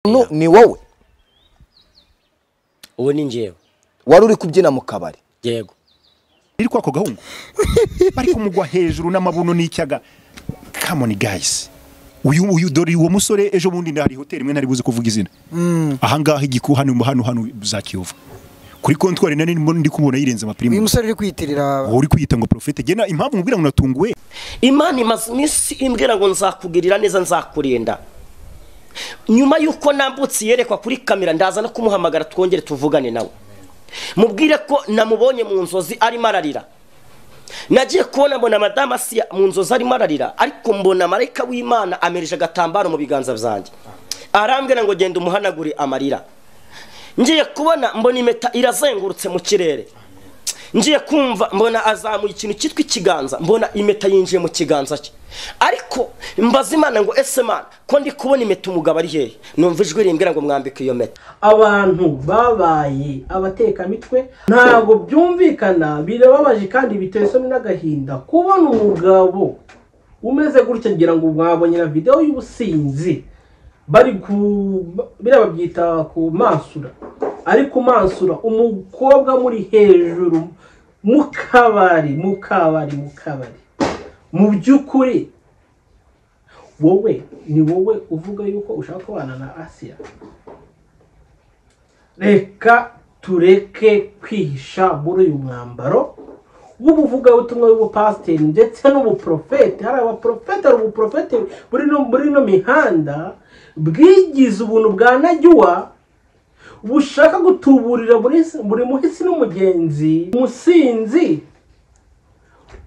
umuntu ni wowe ubu ni njyewe wari uri kubyina mu kabari yego iri kwako gahungu bari kumugwa hejuru n'amabuno n'icyaga come on guys uyu uyu dore uwo musore ejo bundi hari hoteli imwe ntari buze kuvuga izina ahangaha igiku hano hano hano za kiyovu kuri kontwari nari ndimo ndi kumubona yirenze uyu amapirimu musore uri kwiyitirira uri kwiyita ngo profete gena impamvu mubwira ngo natunguwe imana imaze iminsi imbwira ngo nzakugirira neza nzakurinda nyuma y'uko nambutse yerekwa kuri kamera ndaza no kumuhamagara twongere tuvugane nawe mubwire ko namubonye mu nzozi arimo ararira nagiye kubona mbona madamu asiya mu nzozi arimo ararira ariko mbona marayika w'imana amereje agatambaro mu biganza byanjye arambwira ngo genda umuhanagure amarira ngiye kubona mbona impeta irazengurutse mu kirere ngiye kumva mbona azamuye ikintu cyitwa ikiganza mbona impeta yinjiye mu kiganza cye ariko mbaza imana ngo ese mana ko ndi kubona impeta umugabo ari hehe numva ijwi rimbwira ngo mwambike iyo mpeta abantu babaye abatekamitwe ntabwo byumvikana birababaje kandi biteye isoni n'agahinda kubona umugabo umeze gutya ngira ngo mwabonye na videwo y'ubusinzi bari ku biriya babyita kumansura ari kumansura umukobwa muri hejuru mu kabari mu kabari mu kabari mu by'ukuri wowe ni wowe uvuga yuko ushaka kubana na asiya reka tureke kwihisha muri uyu mwambaro w'ubuvugabutumwa w'ubupasiteri ndetse n'ubuprofete hari abaprofete hari ubuprofete buri no muri ino mihanda bwigize ubuntu bwa najyuwa bushaka gutuburira buri buri muhisi n'umugenzi umusinzi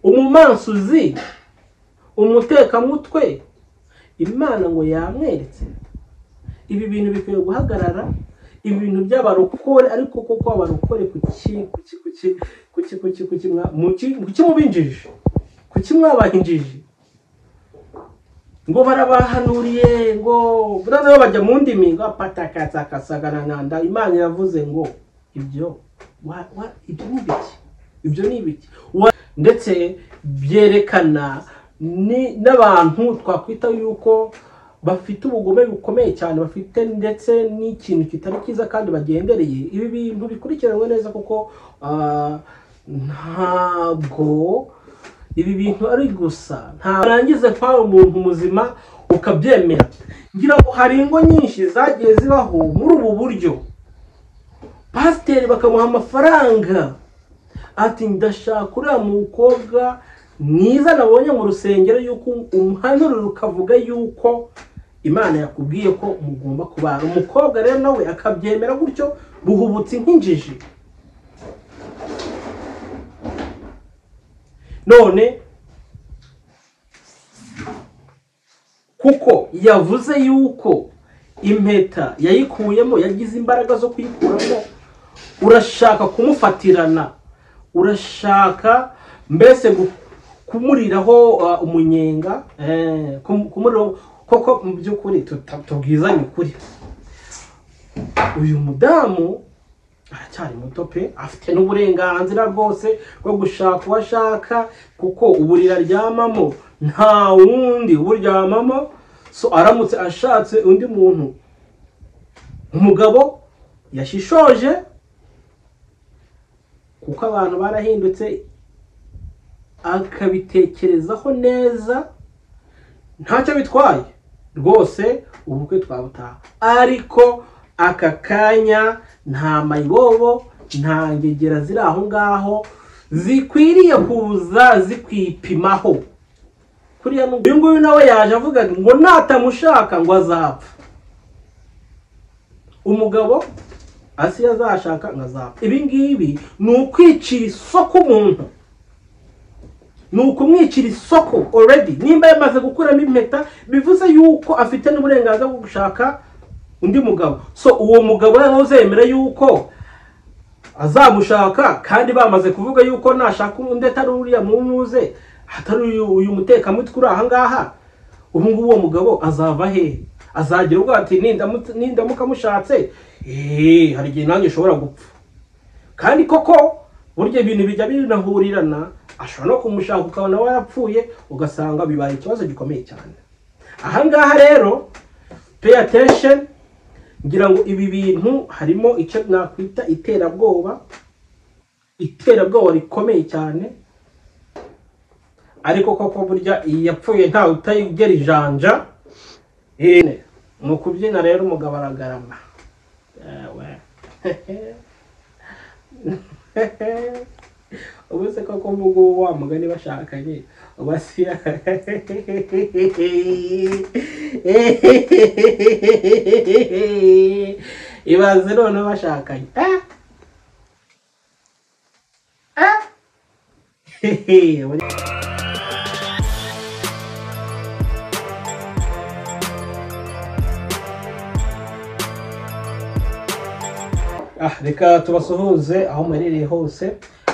umumansuzi umutekamutwe imana ngo yamweretse ibi bintu bikwiye guhagarara ibi bintu by'abarokore ariko koko abarokore kuki kuki kuki kuki kuki kuki mwa- muki- kuki mubinjije kuki mwabahinjije ngo barabahanuriye ngo buriya nabo bajya mu ndimi ngo patakatsakasaganananda imana yavuze ngo ibyo wa- wa- ibyo ni ibiki ibyo ni ibiki Wa- ndetse byerekana ni- n'abantu twakwita yuko bafite ubugome bukomeye cyane bafite ndetse n'ikintu kitari cyiza kandi bagendereye ibi bintu bikurikiranwe neza kuko ah, ntabwo ibi bintu ari gusa ntabwo urangize kwawe umuntu muzima ukabyemera ngira ngo hari ingo nyinshi zagiye zibaho muri ubu buryo pasiteri bakamuha amafaranga ati ndashaka uriya mukobwa mwiza nabonye mu rusengero yuko umuhanuriro ukavuga yuko imana yakubwiye ko mugomba kubana umukobwa rero nawe akabyemera gutyo buhubutse nk'injiji none kuko yavuze yuko impeta yayikuyemo yagize imbaraga zo kuyikuramo urashaka kumufatirana urashaka mbese gu- kumuriraho uh, umunyenga eh, kum- kumuriraho koko mu by'ukuri tuta- tubwizanye ukuri uyu mudamu aracyari muto pe afite n'uburenganzira bwose bwo gushaka uwo ashaka kuko uburiri aryamamo nta wundi uburyamamo so aramutse ashatse undi muntu umugabo yashishoje kuko abantu barahindutse akabitekerezaho neza ntacyo bitwaye rwose ubukwe twabutaha ariko aka kanya nta mayibobo nta ngegera ziri aho ngaho zikwiriye kuza zikwipimaho kuriya n'ubwo uyu nguyu nawe yaje avuga ngo natamushaka ngo azapfa umugabo asiya azashaka ngo azapfa ibi ngibi ni ukwicira isoko umuntu ni ukumwicira isoko already nimba yamaze gukuramo impeta bivuze yuko afite n'uburenganzira bwo gushaka undi mugabo so uwo mugabo rero uzemera yuko azamushaka kandi bamaze kuvuga yuko nashaka undi atari uriya mumuze atari uyu uyu mutekamutwe uri aha ngaha ubu ngubu uwo mugabo azava hehe azagira ubwo ati "Nindamu- nindamuka mushatse eee hari igihe nanjye ushobora gupfa kandi koko burya ibintu bijya binahurirana ashobora no kumushaka ukabona we yarapfuye ugasanga bibaye ikibazo gikomeye cyane aha ngaha rero pay attention ngira ngo ibi bintu harimo icyo nakwita iterabwoba iterabwoba rikomeye cyane ariko koko burya iyi yapfuye ntawe utayigera ijanja ine ni ukubyina rero umugabo aragarama Ewe. ubu se koko mvuga uwo wa mugani bashakanye uba si ibaze none bashakanye Eh? Eh? Hehe, muri- Ah, reka tubasuhuze aho muherereye hose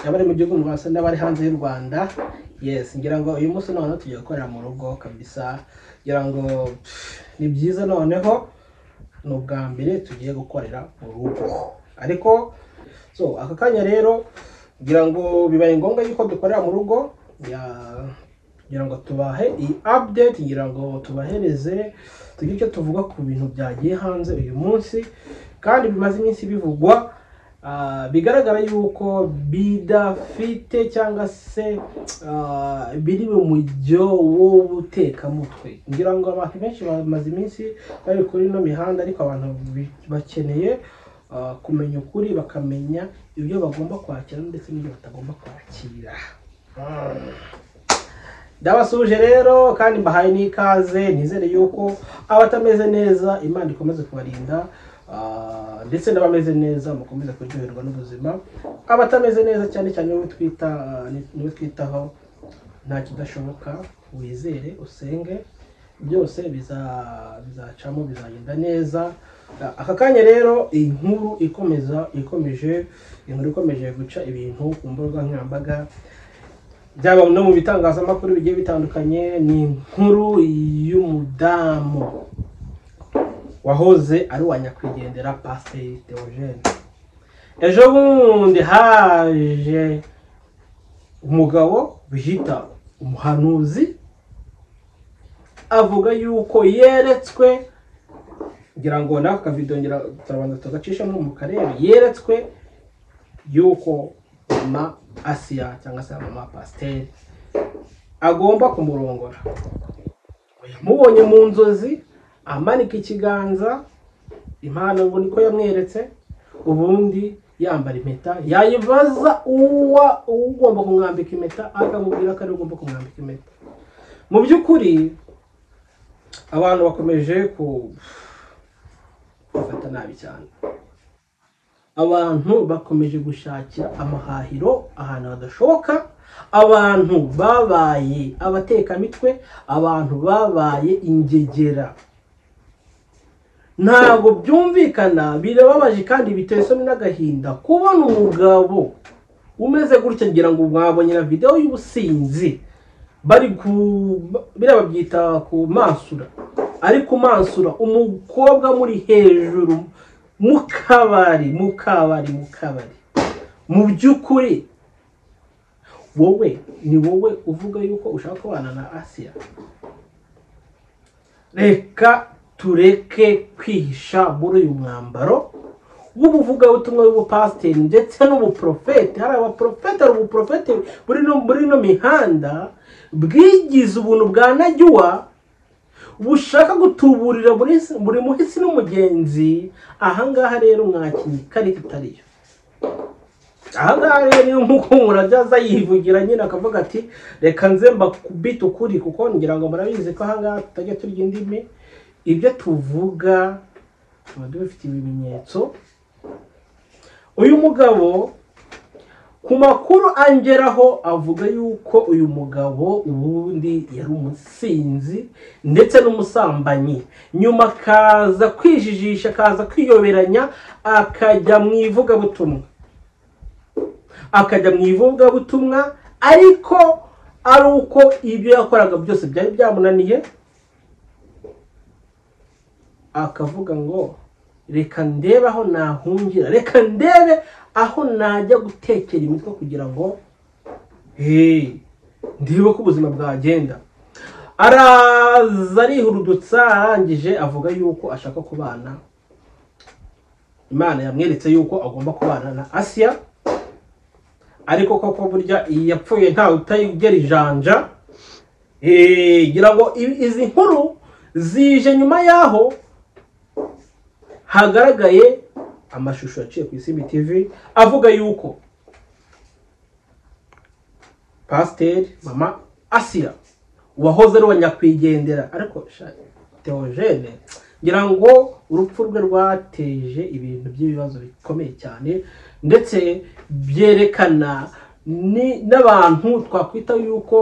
abari mu gihugu rwose n'abari hanze y'u rwanda yes ngira ngo uyu munsi noneho tujya gukorera mu rugo kabisa ngira ngo pff, ni byiza noneho ni ubwa mbere tugiye gukorera mu rugo ariko so aka kanya rero ngira ngo bibaye ngombwa yuko dukorera mu rugo ya- kugira ngo tubahe iyi update kugira ngo tubahereze tugire icyo tuvuga ku bintu byagiye hanze uyu munsi kandi bimaze iminsi bivugwa ah, bigaragara yuko bidafite cyangwa se ah, biri mu mujyo w'ubutekamutwe ngira ngo abantu benshi bamaze iminsi bari kuri ino mihanda ariko abantu bi- bakeneye ah, kumenya ukuri bakamenya ibyo bagomba kwakira ndetse n'ibyo batagomba kwakira ndabasuje rero kandi mbahaye n'ikaze nizere yuko abatameze neza imana ikomeze kubarinda ah, ndetse n'abameze neza mukomeze kuryoherwa n'ubuzima abatameze neza cyane cyane niwe twita niwe twitaho nta kidashoboka wizere usenge byose biza- bizacamo bizagenda neza aka kanya rero inkuru ikomeza ikomeje inkuru ikomeje guca ibintu ku mbuga nkoranyambaga byaba no mu bitangazamakuru bigiye bitandukanye ni inkuru y'umudamu wahoze ari uwa nyakwigendera pasiteri teogene ejo bundi haje umugabo bihita umuhanuzi avuga yuko yeretswe ngira ngo nako kavido ngira turabanza tugacishamo mu karere yeretswe yuko mama asiya cyangwa se mama pasiteri agomba kumurongora yamubonye mu nzozi amanika ikiganza impano ngo niko yamweretse ubundi yambara impeta yayibaza uwa ugomba kumwambika impeta akamubwira ko ariwe ugomba kumwambika impeta mu by'ukuri abantu bakomeje ku- gufata nabi cyane abantu bakomeje gushakira amahahiro ahantu hadashoboka abantu babaye abatekamitwe abantu babaye ingegera ntabwo byumvikana birababaje kandi biteye isoni n'agahinda kubona umugabo umeze gutya ngira ngo mwabonye na videwo y'ubusinzi bari ku biriya babyita kumansura ari kumansura umukobwa muri hejuru mu kabari mu kabari mu kabari mu by'ukuri wowe ni wowe uvuga yuko ushaka kubana na asiya reka tureke kwihisha muri uyu mwambaro w'ubuvugabutumwa w'ubupasiteri ndetse n'ubuprofete hari abaprofete hari ubuprofete buri no muri ino mihanda bwigize ubuntu bwa najyuwa bushaka gutuburira buri buri muhisi n'umugenzi ahangaha rero mwakinnyi kari kitariyo ahangaha rero niyo nk'uko umuntu ajya aza yivugira nyine akavuga ati reka nze mbakubite ukuri kuko ngira ngo murabizi ko ahangaha tutajya turya indimi ibyo tuvuga tuba dubifitiye ibimenyetso uyu mugabo ku makuru angeraho avuga yuko uyu mugabo ubundi yari umusinzi ndetse n'umusambanyi nyuma akaza kwijijisha akaza kwiyoberanya akajya mu ivugabutumwa akajya mu ivugabutumwa ariko ari uko ibyo yakoraga byose byari byamunaniye akavuga ngo reka ndebe aho nahungira reka ndebe aho najya gutekera imitwe kugira ngo hey, ndebe ko ubuzima bwagenda araza arihurudutsa arangije avuga yuko ashaka kubana imana yamweretse yuko agomba kubana na asiya ariko koko burya iyi yapfuye ntawe utayigera ijanja Eh, ngira ngo i- izi nkuru zije nyuma y'aho hagaragaye amashusho yaciye ku isimbi tv avuga yuko pasiteri mama asiya uwahoze ari uwa nyakwigendera ariko sha- teogene ngira ngo urupfu rwe rwateje ibintu by'ibibazo bikomeye cyane ndetse byerekana ni- n'abantu twakwita yuko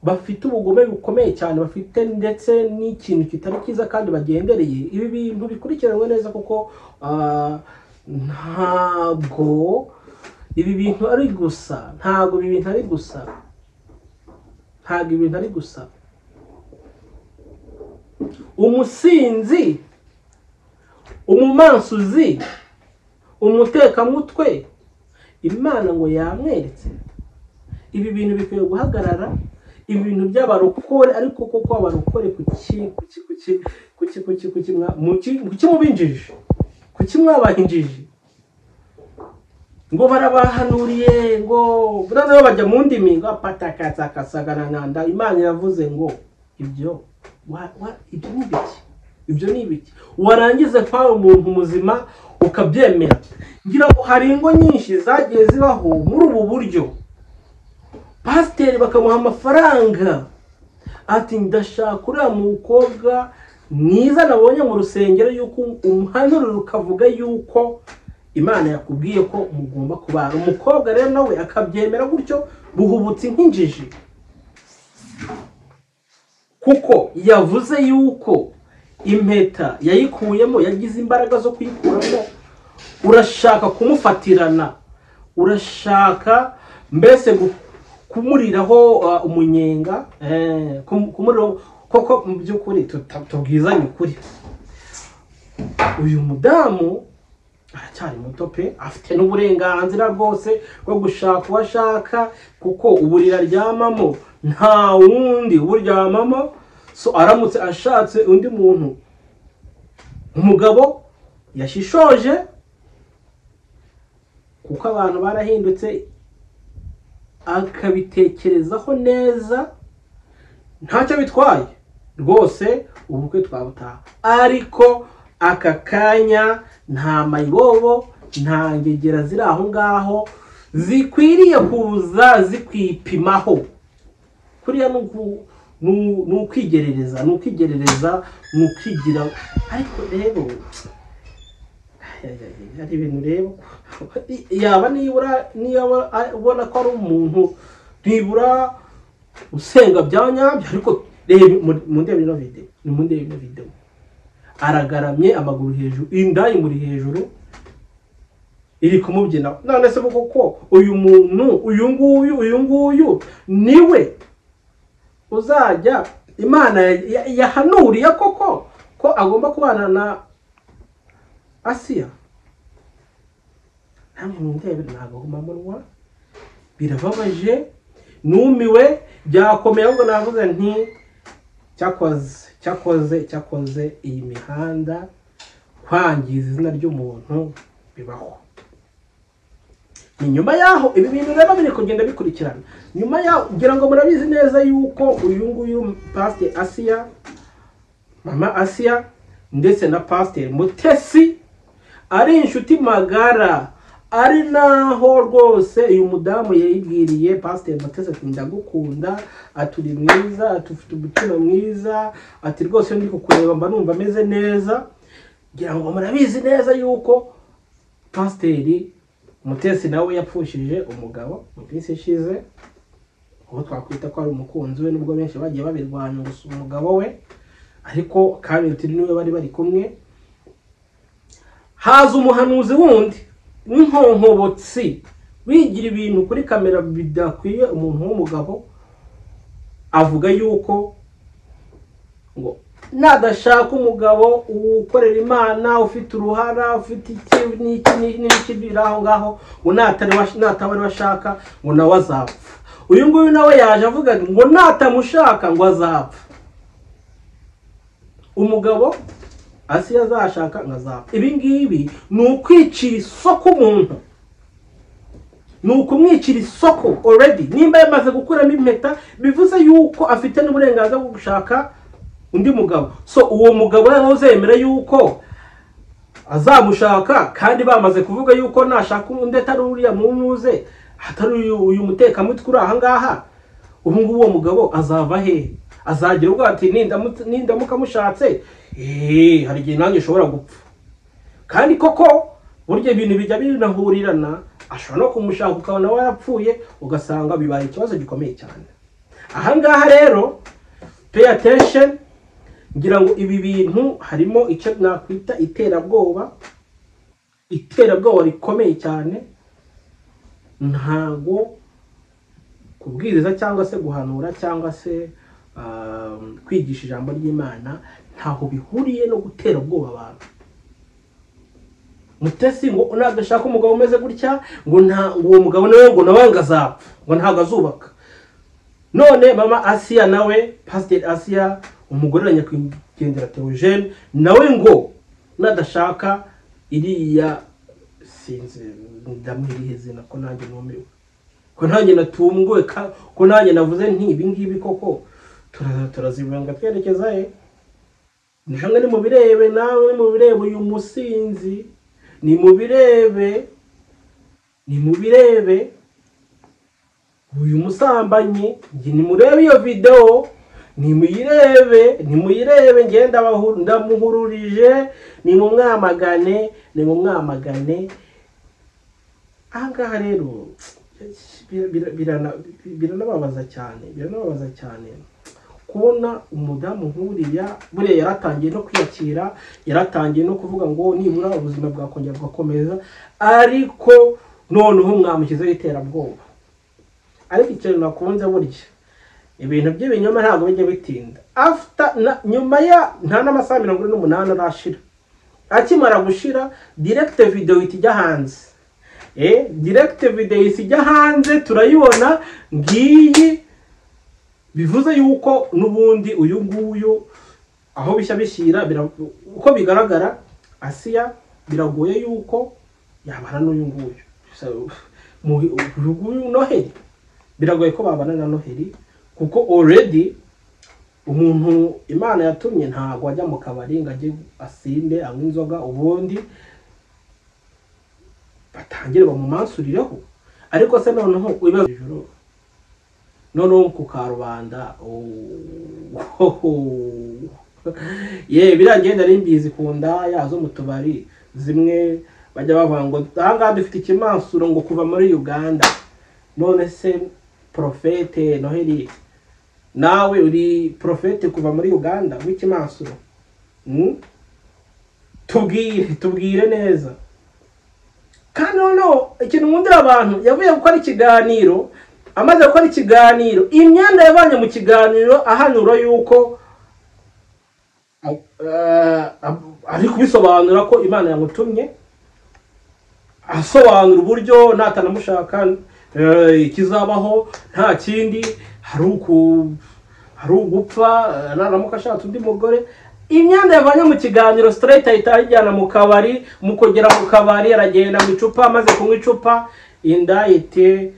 bafite ubugome bukomeye cyane bafite ndetse n'ikintu kitari cyiza kandi bagendereye ibi bintu bikurikiranwe neza kuko ah, ntabwo ibi bintu ari gusa ntabwo ibi bintu ari gusa ntabwo ibi bintu ari gusa umusinzi umumansuzi umutekamutwe imana ngo yamweretse ibi bintu bikwiye guhagarara ibi bintu by'abarokore ariko koko abarokore ku ki ku ki ku ki ku ki ku ki ku ki mwa- mu ki- ku ki mubinjije ku ki mwabahinjije ngo barabahanuriye ngo noneho bajya mu ndimi ngo patakatakasaganananda imana yavuze ngo ibyo wa- wa- ibyo ni ibiki ibyo ni ibiki warangiza kwawe umuntu muzima ukabyemera ngira ngo hari ingo nyinshi zagiye zibaho muri ubu buryo pasiteri bakamuha amafaranga ati ndashaka uriya mukobwa mwiza nabonye mu rusengero yuko umuhanurira ukavuga yuko imana yakubwiye ko mugomba kubana umukobwa rero nawe akabyemera gutyo buhubutse nk'injiji kuko yavuze yuko impeta yayikuyemo yagize imbaraga zo kuyikuramo urashaka kumufatirana urashaka mbese gu- kumuriraho uh, umunyenga eh, kum- kumuriraho koko mu by'ukuri tuta- tubwizanye ukuri uyu mudamu aracyari muto pe afite n'uburenganzira bwose bwo gushaka uwo ashaka kuko uburiri aryamamo nta wundi uburyamamo so aramutse ashatse undi muntu umugabo yashishoje kuko abantu barahindutse akabitekerezaho neza ntacyo bitwaye rwose ubukwe twabutaha ariko aka kanya nta mayibobo nta ngegera ziri aho ngaho zikwiriye kuza zikwipimaho kuriya ni uku- ni u- ni ukwigerereza ni ukwigerereza ni ukwigira ariko rero hari ibintu rero yaba nibura niba ubona ko ari umuntu nibura usenga bya nyabyo ariko reba mu- mu ndebe ino videwo ni mu ndebe ino videwo aragaramye amaguru hejuru inda imuri hejuru iri kumubyina none se koko uyu muntu uyu nguyu uyu nguyu niwe uzajya imana ya- ya- yahanuriye koko ko agomba kubana na asiya namwe mundebe nagahumamunwa birababaje numiwe byakomeye ahubwo navuze nti cyakoze cyakoze cyakoze iyi mihanda kwangiza izina ry'umuntu bibaho ni nyuma yaho ibi bintu rero biri kugenda bikurikirana nyuma yaho ngira ngo murabizi neza yuko uyu nguyu pasiteri asiya mama asiya ndetse na pasiteri mutesi ari inshuti magara ari naho rwose uyu mudamu yayibwiriye pasiteri matese ati ndagukunda ati uri mwiza ati ufite umutima mwiza ati rwose ndi kukureba mba numva ameze neza ngira ngo murabizi neza yuko pasiteri mutesi nawe yapfushije umugabo mu minsi ishize uwo twakwita ko ari umukunzi we nubwo benshi bagiye babirwanya gusa umugabo we ariko kabiri niwe bari bari kumwe haza umuhanuzi wundi w'inkonkobotsi wigira ibintu kuri kamera bidakwiye umuntu w'umugabo avuga yuko ngo nadashaka umugabo ukorera imana ufite uruhara ufite iki n'iki n'iki n'iki biri aho ngaho ngo natari wa- nataba ariwe ashaka ngo nawe azapfa uyu nguyu nawe yaje avuga ngo natamushaka ngo azapfa umugabo hasi yazashaka ngo azapfa ibi ngibi ni ukwicira isoko umuntu ni ukumwicira isoko already nimba yamaze gukuramo impeta bivuze yuko afite n'uburenganzira bwo gushaka undi mugabo so uwo mugabo rero uzemera yuko azamushaka kandi bamaze kuvuga yuko nashaka undi atari uriya mumuze atari uyu uyu mutekamutwe uri aha ngaha ubu ngubu uwo mugabo azava hehe azagira ubwo ati "Nindamu- nindamuka mushatse eee hari igihe nanjye ushobora gupfa kandi koko burya ibintu bijya binahurirana ashobora no kumushaka ukabona warapfuye ugasanga bibaye ikibazo gikomeye cyane aha ngaha rero pay attention ngira ngo ibi bintu harimo icyo nakwita iterabwoba iterabwoba rikomeye cyane ntago kubwiriza cyangwa se guhanura cyangwa se um, kwigisha ijambo ry'imana ntaho bihuriye no gutera ubwoba abantu mutesi ngo nadashaka umugabo umeze gutya ngo nta ngo uwo mugabo nawe ngo nawe ngo azapfa ngo ntabwo azubaka none mama asiya nawe pasiteri asiya umugore wa nyakwigendera teogene nawe ngo nadashaka iriya sinzi ndamuhiriye izina ko nanjye numiwe ko nanjye natunguwe ka- ko nanjye navuze nti ibi ngibi koko turaza turazibanga twerekeza he namwe ni mu birebe nawe ni mu birebe uyu musinzi ni mu birebe ni mu birebe uyu musambanyi njye nimurebe iyo videwo nimuyirebe nimuyirebe njye ndabahu- ndamuhururije nimumwamagane nimumwamagane aha ngaha rero bira- bira- birana- biranababaza cyane biranababaza cyane kubona umudamu nk'uriya buriya yaratangiye no kwiyakira yaratangiye no kuvuga ngo nibura ubuzima bwakongera bugakomeza ariko noneho mwamushyizeho iterabwoba ariko ikintu nakunze burya ibintu by'ibinyoma ntabwo bijya bitinda after na, nyuma ya nta n'amasaha mirongo ine n'umunani arashira akimara gushira direct video ihita ijya hanze eh direct video ihita ijya hanze turayibona ngiyi bivuze yuko n'ubundi uyu nguyu aho bishya bishyira bira- uko bigaragara asiya biragoye yuko yabana n'uyu nguyu Gusa, mu- uyu nguyu noheli biragoye ko babana na noheli kuko already umuntu imana yatumye ntabwo ajya mu kabari ngo ajye asinde anywe inzoga ubundi batangire bamumansurireho ariko se noneho ibibazo ijoro noneho ku karubanda ye biriya ngenda ari mbizi ku nda ya zo mu tubari zimwe bajya bavuga ngo ahangaha dufite ikimansuro ngo kuva muri uganda none se porofete noheli nawe uri porofete kuva muri uganda w'ikimansuro Mm? tubwire tubwire neza kandi noneho ikintu nkundira abantu yavuye gukora ikiganiro amaze gukora ikiganiro imyenda yavanye mu kiganiro ahanura yuko eh, ari kubisobanura ko imana yamutumye asobanura uburyo natanamushaka eh, ikizabaho nta kindi hari uku- hari ugupfa eh, naramuka ashatse undi mugore imyenda yavanye mu kiganiro straight ahita ayijyana mu kabari mu kugera mu kabari aragenda mu icupa amaze kunywa icupa inda iti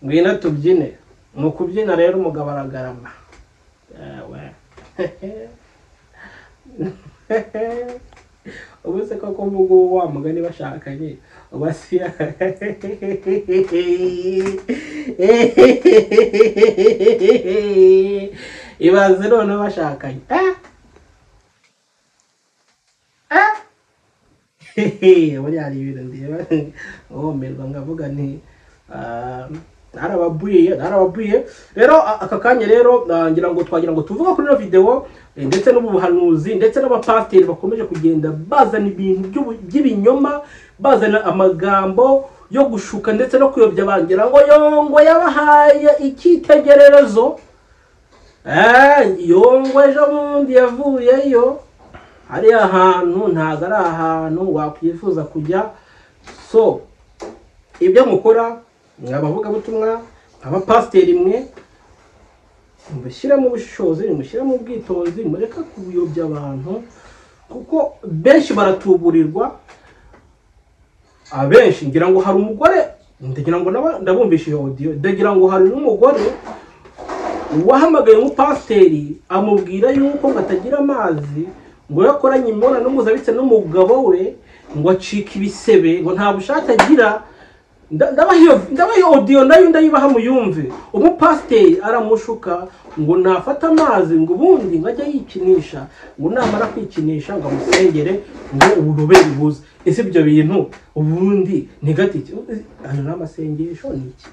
ngwino tubyine mu kubyina rero umugabo aragarama Ewe. ubu se koko ubu ngubu wa mugani bashakanye ubasiya ibaze noneho bashakanye Eh? Eh? Hehe, buriya hari ibintu ndeba nkumirwa ngavuga nti ah, narababwiye narababwiye rero a- aka kanya rero ah, ngira ngo twagira ngo tuvuge kuri ino videwo eh, ndetse n'ubuhanuzi ndetse n'abapasiteri bakomeje kugenda bazana ibintu by'ubu- by'ibinyoma bazana amagambo yo gushuka ndetse no kuyobya bangira ngo yongo yabahaye icyitegererezo Eh, yongo ejo bundi yavuyeyo hariya hantu ntabwo ari ahantu wakwifuza kujya so ibyo mukora mwa abavugabutumwa abapasiteri mwe mubishyiremo ubushishozi mushyiremo ubwitonzi mureka kuyobya abantu kuko benshi baratuburirwa abenshi ngira ngo hari umugore ndagira ngo naba- ndabumvisha iyo odiyo ndagira ngo hari n'umugore wahamagaye umupasiteri amubwira yuko ngo atagira amazi ngo iyo akoranye imibonano mpuzabitsina n'umugabo we ngo acike ibisebe ngo nta bushake agira nda- ndabaha iyo- ndabaha iyo odiyo nayo ndayibaha muyumve umupasiteri aramushuka ngo nafata amazi ngo ubundi ngo ajye yikinisha ngo namara kwikinisha ngo amusengere ngo urubere buze ese ibyo bintu ubundi ntigatike ayo ni amasengesho ni iki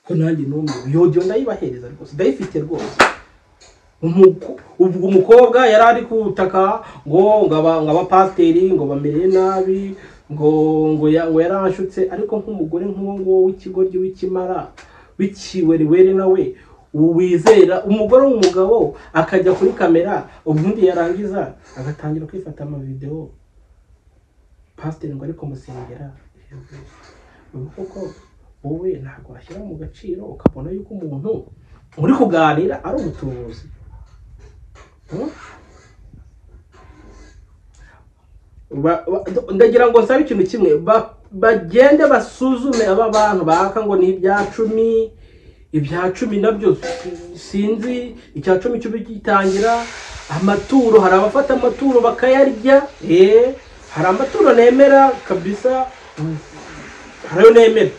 ko nanjye n'umwe iyo odiyo ndayibahereza rwose ndayifite rwose Umuko- ubwo umukobwa yari ari kutaka ngo ngo aba- ngo abapasiteri ngo bamereye nabi ngo ngo ya- ngo yaranshutse ariko nk'umugore nk'uwo nguwo w'ikigoryi w'ikimara w'ikiweriweri nawe wizera umugore w'umugabo akajya kuri kamera ubundi yarangiza agatangira kwifata amavidewo pasiteri ngo ariko musengera ubu koko wowe ntabwo washyira mu gaciro ukabona yuko umuntu muri kuganira ari umutubuzi Hmm? Ba- ba- ndagira ngo nsabe ikintu kimwe ba- bagende basuzume aba bantu baka ngo ni ibya cumi ibya cumi nabyo sinzi icya cumi cyo gitangira amaturo hari abafata amaturo bakayarya eh, hari amaturo nemera kabisa hmm, hari ayo nemera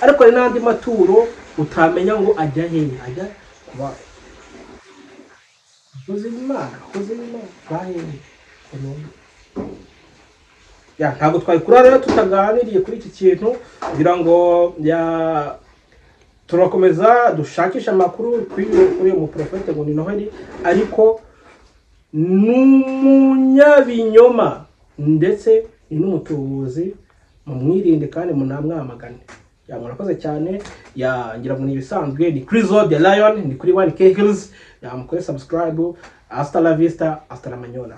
ariko hari n'andi maturo utamenya ngo ajya hehe ajya kuba akoze imana akoze imana bahehe Umuntu. ya ntabwo twari kurara rero tutaganiriye kuri iki kintu kugira ngo ya turakomeza dushakishe amakuru kuri kuri uyu muporofete ngo ni noheli ariko n'umunyabinyoma ndetse ni n'umutubuzi mumwirinde kandi munamwamagane ya murakoze cyane ya ngira ngo ni ibisanzwe ni kuri zode lion ni kuri wani kegelizi yamukore sabusikarayibu asita la vista asita la manyola